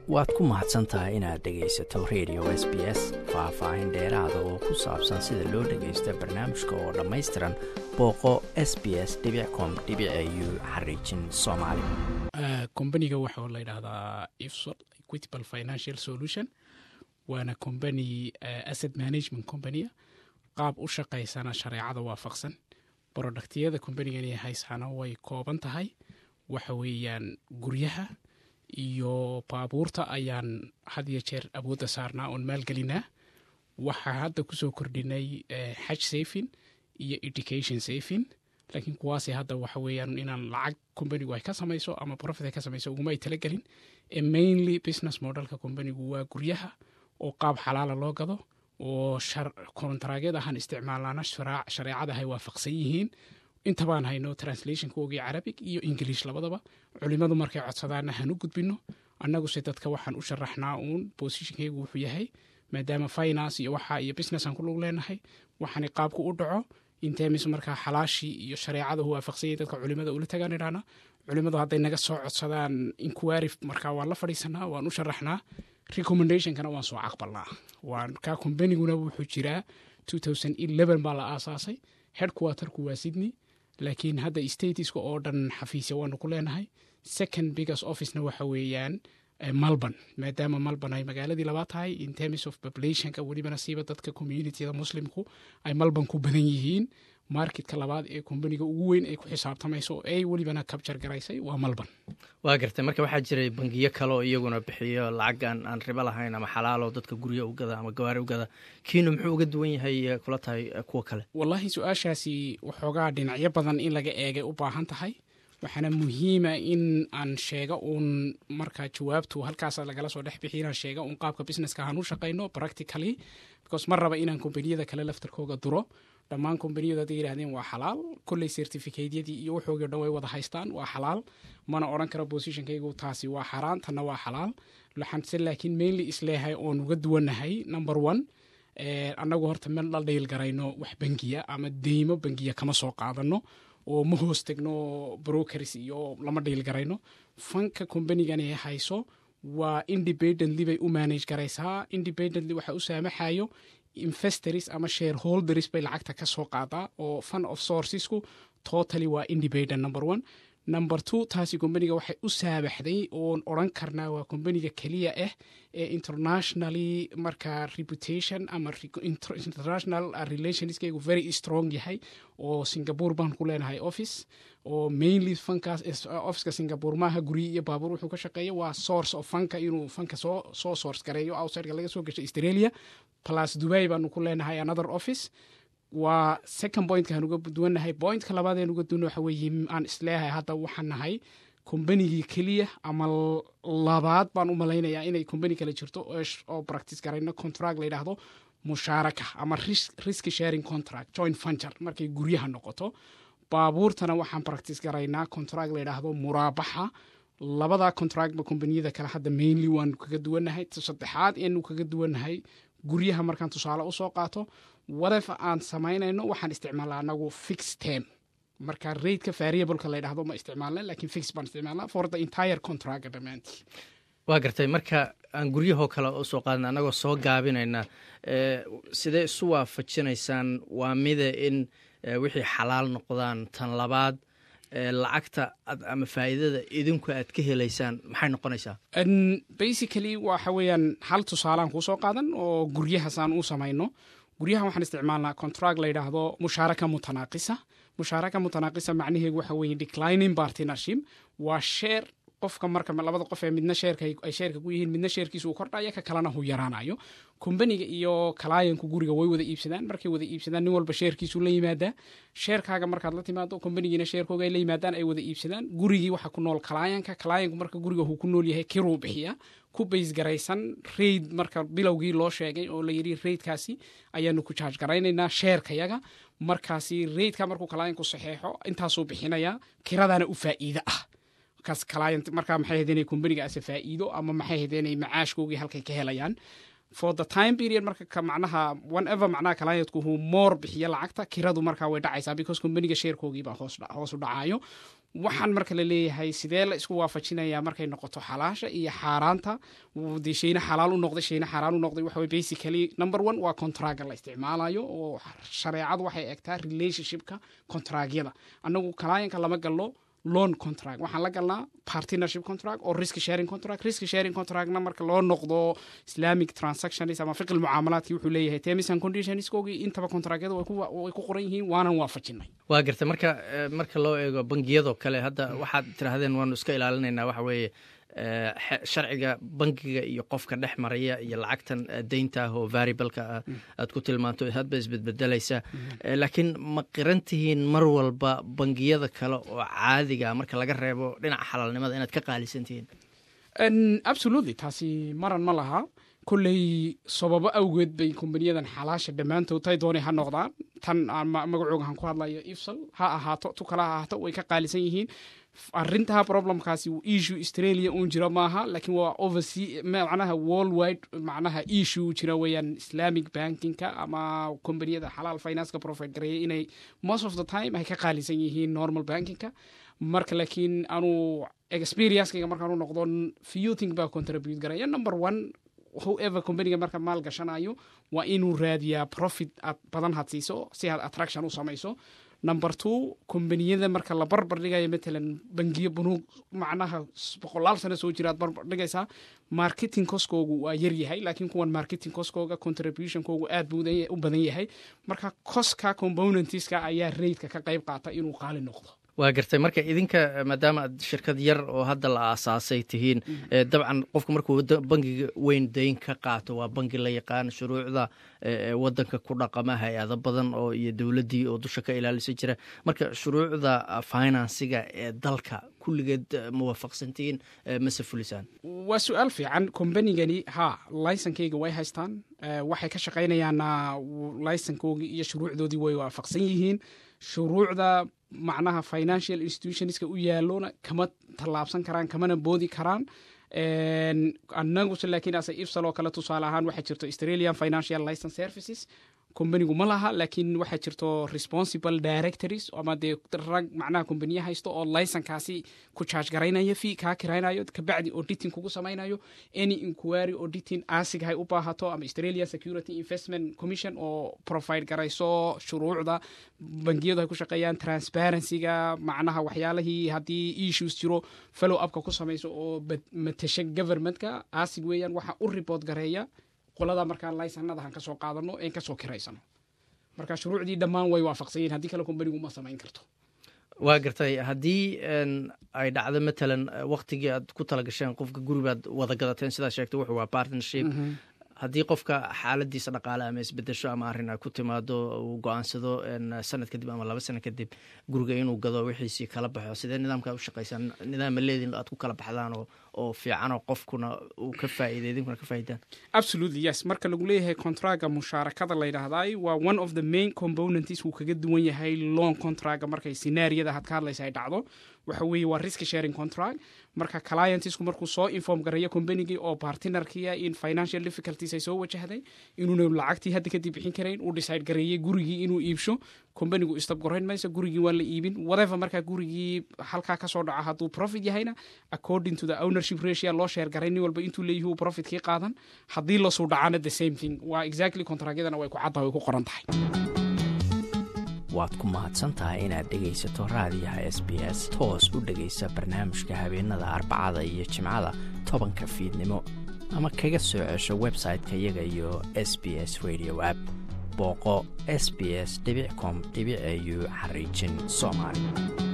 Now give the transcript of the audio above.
waad ku mahadsan tahay inaad dhegaysato radio s b s faah-faahin dheeraada oo ku saabsan sida loo dhagaysto barnaamijka oo dhammaystiran booqo s b s com u xariijin soomaali kombaniga waxaa la yidhaahdaa ifsol equitable financial solution waana combany asset management companyaa qaab u shaqaysana shareecada waafaqsan productyada combanigani haysaana way kooban tahay waxa weeyaan guryaha iyo baabuurta ayaan had iyo jeer awoodda saarnaa oon maalgelinaa waxaa hadda kusoo kordhinay xaj safin iyo education safin laakiin kuwaasi hadda waxa weeyaan inaan lacag combanigu ay ka samayso ama profit ay ka samayso uguma ay talagelin ee mainly business modelka combanigu waa guryaha oo qaab xalaala loo gado oo kontaraagyad ahaan isticmaalana shareecada hay waafaqsan yihiin intabaan hayno translationka ogii carabic iyo ingiliish labadaba culimadu markay codsadaana han u gudbino annaguse dadka waxaan u sharaxnaa uun bosishinkaygu wuxuu yahay maadaama finance iyo waxa iyo businessan ku lug leenahay waxaana qaabku u dhaco intemis markaa xalaashii iyo shareecada hu waafaqsanyay dadka culimada ula tagaan idhaana culimadu hadday naga soo codsadaan inquiry markaa waan la fadhiisanaa waan u sharaxnaa recommendationkana waan soo caqbalnaa waan kaa combaniguna wuxuu jiraa baa la aasaasay headquarterku waa sydney laakiin hadda statiska oo dhan xafiisya waanu ku leenahay second biggest officena waxa weeyaan melbourne maadaama melbourne ay magaaladii labaad tahay in terms of populationka welibana siiba dadka communityada muslimku ay melbourne ku badan yihiin marketka labaad ee kombaniga ugu weyn ay ku xisaabtamayso oo ay welibana kabjar garaysay waa melbourne waa gartay marka waxaa jiray bangiyo kale oo iyaguna bixiyo lacag aan aan ribo lahayn ama xalaalo dadka guryo u gada ama gawaari u gada kiinu muxuu uga duwan yahay kula tahay kuwa kale wallaahi su-aashaasi waxoogaa dhinacyo badan in laga eegay u baahan tahay waxaana muhiima in aan sheega uun markaa jawaabtu halkaas lagala soo dhex bixi inaan sheega uun qaabka businesska aan u shaqayno practically because ma raba inaan kombaniyada kale laftarkooga duro dhammaan kombaniyadu hadday yidhahdeen waa xalaal kolley certificatyadii iyo wuxoogii o dhan way wada haystaan waa xalaal mana odhan karo bosishonkaygu taasi waa xaraan tanna waa xalaal waxaanse laakiin mainly isleeyahay oon uga duwannahay number one annagu horta meel la dhiil garayno wax bangiya ama deymo bangiya kama soo qaadano oo ma hoos tegno brokers iyo lama dhiil garayno fanka kombanigani hayso waa independently bay u manage garaysaa independently waxa u saamaxayo investors ama shareholders bay lacagta ka soo qaadaa oo fund of sourcesku totally waa independent number one number two taasi kombaniga waxay u saabaxday oon odran karnaa waa kombaniga keliya ah ee internationally markaa reputation ama international relationskaygu very strong yahay oo singapore baan ku leenahay office oo mainly fankaas officeka singapore maaha guryi iyo baabuur wuxuu ka shaqeeya waa source of fanka inuu fanka soo soo source gareeyo outsideka laga soo gashay australia plus dubai baanu ku leenahay another office waa second pointka aan uga duwannahay pointka labaad aan uga duwanna waxa weeye aan isleeyahay hadda waxaan nahay kombanigii keliya ama labaad baan u malaynayaa inay kombani kale jirto oo practice garayno contract la yidhaahdo mushaaraka ama risk sharing contract joint venture markay guryaha noqoto baabuurtana waxaan practice garaynaa contract la yidhaahdo muraabaxa labada contractba kombaniyada kale hadda mainly waanu kaga duwannahay saddexaad eenu kaga duwannahay guryaha markaan tusaale usoo qaato whatever aan samaynayno waxaan isticmaalnaa anagu fix term marka rateka variableka la ydhahdo ma isticmaalna lakin fix baan isticmaalnaa for the entire contract dhammaantii waa gartay marka aan guryahoo kale usoo qaadna annagoo soo gaabinayna sidee isu waafajinaysaan waa mida in wixii xalaal noqdaan tan labaad lacagta ama faa'iidada idinku aad ka helaysaan maxay noqonaysaa basically waxa weeyaan hal tusaalaan kuusoo qaadan oo guryahaasaan u samayno guryaha waxaan isticmaalnaa contract la yidhaahdo mushaaraka mutanaaqisa mushaaraka mutanaaqisa macnaheedu waxa weeye declining partnership waa sheer qofka marka labada qof ee midna sheerka ay sheerka ku yihiin midna sheerkiisa uu kordhaya ka kalena hu yaraanayo kombaniga iyo kalaayanku guriga way wada iibsadaan markay wada iibsadaan nin walba sheerkiisu la yimaadaa sheerkaaga markaad la timaado kombanigiina sheerkooga ay la yimaadaan ay wada iibsadaan gurigii waxa ku nool kalaayanka kalaayanku marka guriga huu ku nool yahay kiruu bixiya ku baysgaraysan raid marka bilowgii loo sheegay oo la yidhi raidkaasi ayaanu ku jaaj garaynaynaa sheerkayaga markaasi raidka markuu kalaayanku saxeexo intaasuu bixinayaa kiradaana u faa'iide ah markaas client markaa maxay ahayd inay kombaniga ase faa'iido ama maxay ahayd inay macaashkoogii halkay ka helayaan for the time period marka ka macnaha whenever macnaha clientku huu moor bixiyo lacagta kiradu markaa way dhacaysaa because kombaniga sheerkoogii baa hoos hoos u dhacayo waxaan marka la leeyahay sidee la isku waafajinayaa markay noqoto xalaasha iyo xaaraanta dee shayna xalaal u noqday shayna xaaraan u noqday waxa basically number one waa contraga la isticmaalayo oo shareecadu waxay egtaa relationshipka contragyada annagu clientka lama gallo loan contract waxaan la galnaa partnership contract oo risk sharing contract risk sharing contractna marka loo noqdo islamic transactions ama fiqil mucaamalaadkii wuxuu leeyahay terms and conditionskoogii intaba contractyada way ku qoran yihiin waanan waafajinay waa garta marka marka loo eego bangiyadoo kale hadda waxaad tirahdeen waanu iska ilaalinaynaa waxa weeye sharciga bangiga iyo qofka dhex maraya iyo lacagtan deynta ah oo variableka ah aad ku tilmaanto hadba isbedbedelaysa laakiin ma qiran tihiin mar walba bangiyada kale oo caadiga marka laga reebo dhinaca xalaalnimada inaad ka qaalisan tihiin absolutely taasi maran ma laha kolley sababo awgeed bay kombaniyadan xalaasha dhammaantood tay doonay ha noqdaan tan magacooga han ku hadlayo ifsal ha ahaato tu kale ha ahaato way ka qaalisan yihiin arintaa problemkaasi issue australia uun jira maaha laakiin waa oversea macnaha worldwide macnaha issue jira weeyaan islamic bankingka ama kombaniyada xalaal financeka profit gareeya inay most of the time ay ka qaalisan yihiin normal bankingka marka laakiin anu experiencekayga markaan u noqdo few thing baa contribute garaya number one however companiga marka maal gashanayo waa inuu raadiyaa profit aad badan had siiso si aad attraction u samayso number two kombaniyada marka la barbar dhigayo matalan bangiyo bunuug macnaha boqolaal sano soo jira aad barbar dhigaysaa marketing coskoogu waa yar yahay laakiin kuwan marketing coskooga contributionkoogu aad buu u badan yahay marka coska componentska ayaa raidka ka qayb qaata inuu qaali noqdo waa gartay marka idinka maadaama aad shirkad yar oo hadda la aasaasay tihiin dabcan qofku markuu bangiga weyn dayn ka qaato waa bangi la yaqaan shuruucda wadanka ku dhaqama hay-ado badan oo iyo dowladdii oo dusha ka ilaalisa jira marka shuruucda finansiga ee dalka kulligeed ma waafaqsantihiin mase fulisaan waa su-aal fiican kombanigani ha laysankeyga way haystaan waxay ka shaqaynayaana laysankoogii iyo shuruucdoodii way waafaqsan yihiin shuruucda macnaha financial institutionska u yaalona kama tallaabsan karaan kamana boodi karaan annaguse laakiin ase ifsal oo kale tusaale ahaan waxaa jirto australian financial license services kombanigu ma laha laakiin waxaa jirto responsible directories ama dee rag macnaha kombaniya haysto oo licenkaasi ku charge garaynaya fee kaa kiraynayo kabacdi auditing kugu samaynayo any inquiry auditing asig hay u baahato ama australian security investment commission oo provide garayso shuruucda bangiyadu hay ku shaqeeyaan transparencyga macnaha waxyaalihii haddii issues jiro follow upka ku samayso oo matasha governmentka asig weeyaan waxa u report gareeya qolada markaa laysanada han kasoo qaadano en kasoo kiraysano marka shuruucdii dhammaan way waafaqsanyiin haddii kale kombanigu ma samayn karto waa gartay haddii ay dhacdo matalan waktigii aad ku tala gasheen qofka guribaad wada gadateen sidaa sheegtay wuxuu waa partnership haddii qofka xaaladiisa dhaqaale ama isbedesho ama arrin ay ku timaado uu go-aansado sanad kadib ama laba sano kadib guriga inuu gado wixiisii kala baxo sidee nidaamkaa u shaqaysaan nidaama leedin aad ku kala baxdaan oo oo fiicanoo qofkuna uu ka faa'iiday idinkuna ka faa'iidaan absolutely yes marka lagu leeyahay contraga mushaarakada la yidhaahdaay waa one of the main components wuu kaga duwan yahay long contraga markay scenaariyada had ka hadlaysa ay dhacdo waxa weeye waa risk sharing contract marka clientsku markuu soo inform gareeyo combanigii oo partnerkia in financial difficulties ay soo wajahday inuuna lacagtii hadda kadib bixin karayn uu decide gareeyey gurigii inuu iibsho combanigu istabgorayn mayso gurigii waa la iibin whatever markaa gurigii halkaa kasoo dhaca hadduu profit yahayna according to the ownership ratio loo sheer garay nin walba intuu leeyahi uu profitkii qaadan haddii lasuu dhacana the same thing waa exactly contragyadana way ku cadda way ku qoran tahay waad ku mahadsan tahay inaad dhegaysato raadiyaha s b s toos u dhegaysa barnaamijka habeenada arbacada iyo jimcada tobanka fiidnimo ama kaga soo cesho website-ka iyaga iyo s b s radio app booqo s b s com au xariijin soomaali